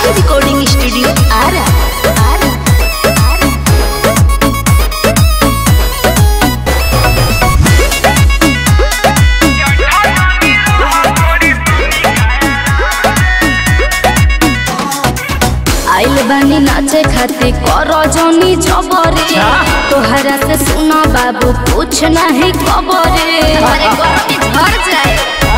RK recording studio Arrah Arrah Arrah आइल बानी नाचे खातिर कर जनी जबरे तोहरा से सुना बाबू कुछ नहीं खबरे अरे गरमी झड़ जाए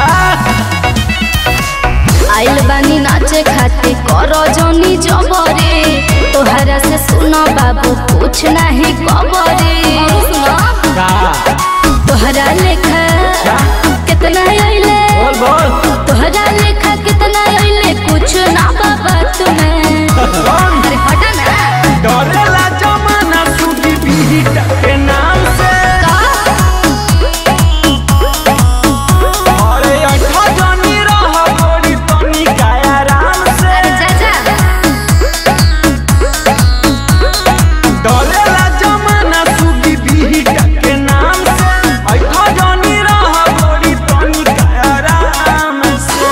आइल बानी नाचे खातिर कर जनी जबरे तोहरा से सुना बाबू कुछ नहीं खबरे का तोहरा लेखा कितना अइले बोल बोल तोहरा लेखा कितना अइले कुछ ना बाबा तुम्हें अरे हटा ना डरेला जमाना सुगी बीट के नाम से अरे अठा जनी रह गोरी तनी काया राम से डरेला जमाना सुगी बीट के नाम से अठा जनी रह गोरी तनी काया राम से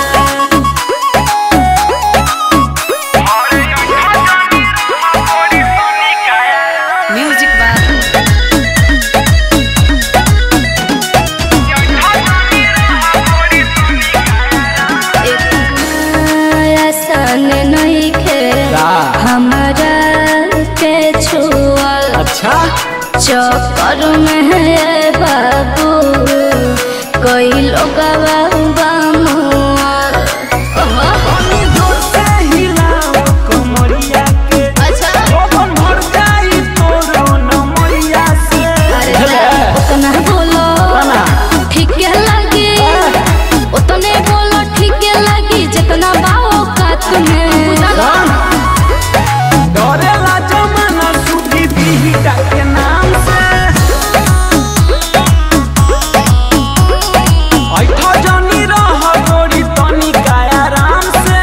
म्यूजिक बात आसान नहीं खे का? हमारा के छुअल अच्छा चक्कर में है बाबू कई लोग पानी जोर से हिलाओ कमरिया के अच्छा ओवन भर जाई तोरो नमरिया से उतना बोलो ना। ठीक लगी उतने बोलो ठीक लगी जितना बाओ का तुम्हें डरेला जमाना सुखी बीटा के नाम से ऐठा जानी रह गोरी तनी काया राम से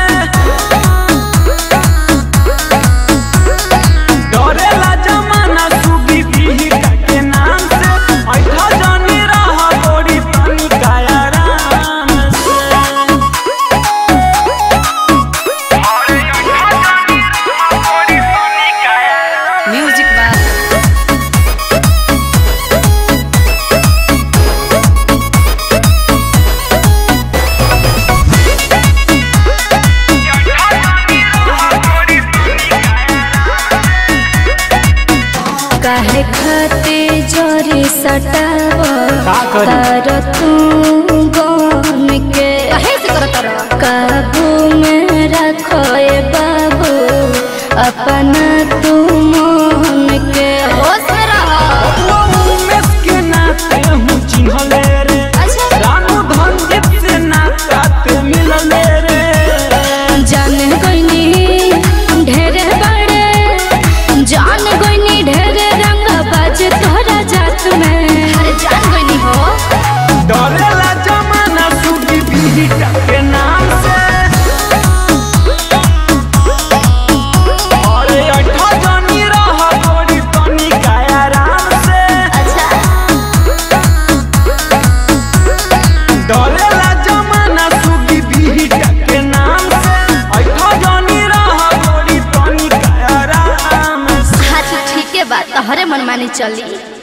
डरेला जमाना सुखी बीटा के नाम से ऐठा जानी रह गोरी तनी काया राम से म्यूजिक बात काहे खाते जोरी सटाव का करी? तार तू गन के काहे से करत रह काबू में रखो ए बाबू अपना तू मन के होश में रहो उमेश के नाते हूँ चिन्हले रे अच्छा रानू धनजीत से नाते मिलले रे जान गईनी ढेरे बड़े जान गईनी ढेरे रंग बाज तोरा जात में अरे जान गईनी हो डरेला जमाना सुगी बीटा के नाम से अरे अठा जानी रह गोरी तनी काया राम से अच्छा डरेला जमाना सुगी बीटा के नाम से अठा जानी रह गोरी तनी काया राम से हाँ ठीक है बात तोहरे मन मानी चली